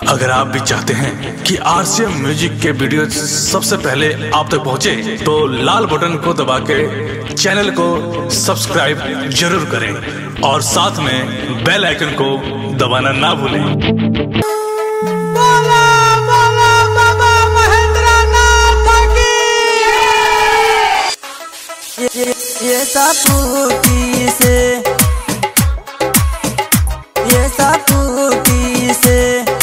अगर आप भी चाहते हैं कि आरसीएम म्यूजिक के वीडियो सबसे पहले आप तक पहुंचे, तो लाल बटन को दबा के चैनल को सब्सक्राइब जरूर करें और साथ में बेल आइकन को दबाना ना भूलें बोला बोला बाबा महेंद्रनाथ की ये ये सापूती से ये सापूती से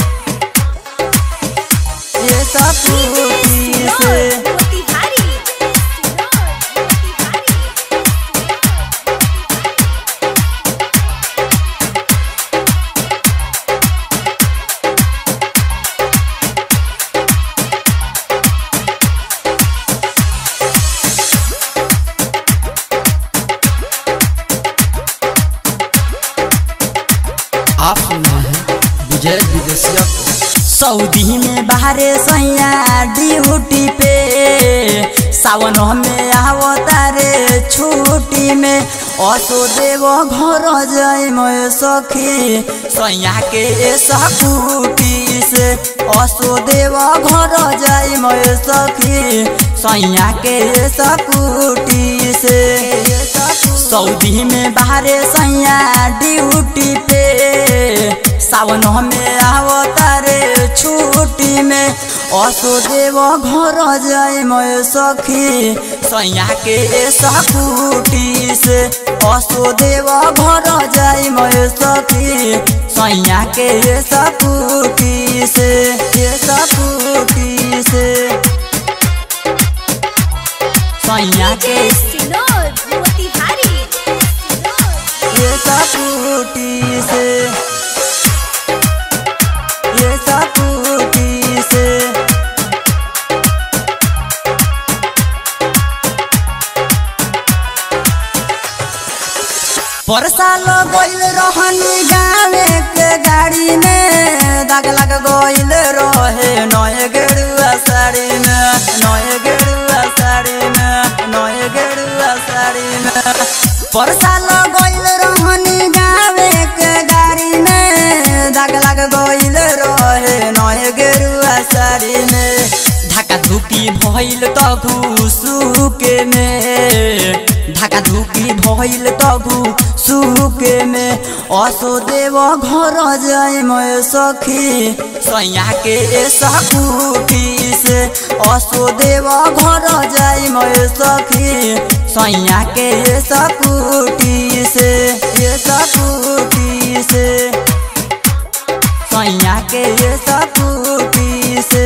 ये सापूती से आप सुन रहे हैं विजय विदेशिया को सऊदी में बाहरे सैया ड्यूटी पे सावन में आवतारे छुट्टी में असो देव घर जाय मैं सखी सैया के सकुटी से असो देव घर जाय मैं सखी सैया के सकुटी से सऊदी में बाहरे सैया ड्यूटी पे सावन में आवतारे छुट्टी में असो देव घर जाय मैं सखी सैया के सकुटी से असो देव घर जाय मैं सखी सैया के सकुटी से ये सकुटी से सैया के ये सकुटी से ये सकुटी से परसाल गइल रहनी गावे के गाड़ी में दाग लग गइल रहे नए गेरुआ साड़ी में नए गेरुआ साड़ी में नए गेरुआ साड़ी में परसाल गइल रहनी गावे के गाड़ी में दाग लग गइल रहे नए गेरुआ साड़ी में ढाका धुपी भइल त घुसुके में ढाका धुपी भइल त घुसुके में असो देव घर जाय मैं सखी सैया के सकुटी से असो देव घर जाय मैं सखी सैया के सकुटी से ये सकुटी से सैया के सकुटी से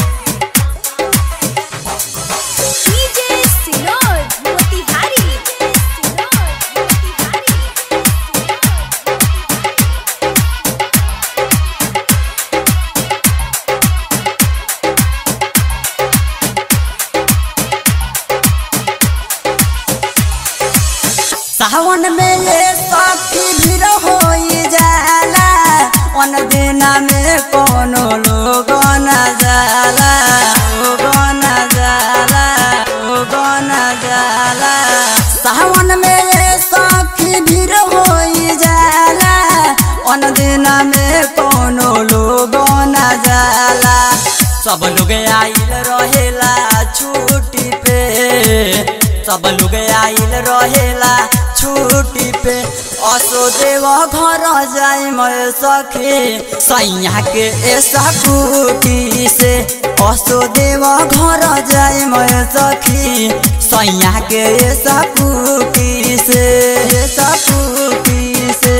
सावन में ये सखी भीड़ हो जाला अन दिना में कोनो लोग न जाला लोग न जाला लोग न जाला सावन में ये सखी भीड़ हो जाला अन दिना में कोनो लोग न जाला सब लोग आइल रहेला छुट्टी पे सब लोग आइल रहेला छुट्टी पे असो देव घर जाय मैं सखी सैया के सकुटी से असो देव घर जाय मैं सखी सैया के सकुटी से सकुटी से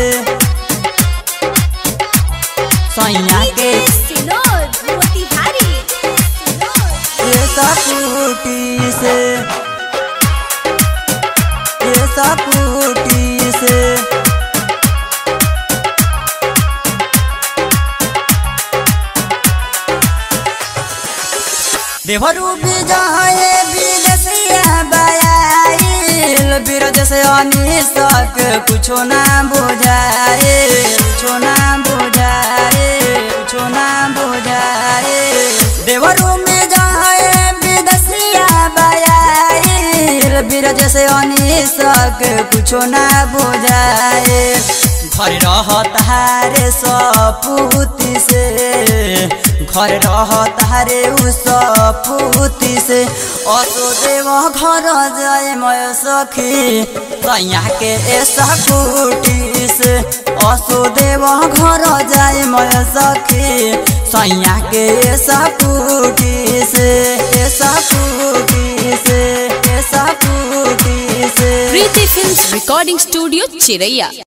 सैया के ये सकुटी से ये सकुटी से देवरू विजय विदेशिया बयाइल बिरज से अनिसक कुछो ना बुझाए कुछो ना बुझाए कुछो ना बुझाए देवरू में जाए विदेशिया बयाइल बिरज से अनिसक कुछो ना बुझाए घर रहत हारे सपूती से घर रहत हारे उ सपूती से असो देव घर जाए मैं सखी सैया के ऐसा कुटी से असो देव घर जाए मैं सखी सैया के ऐसा कुटी से ऐसा कुटी से ऐसा कुटी से प्रीति फिल्म्स रिकॉर्डिंग स्टूडियो चिरैया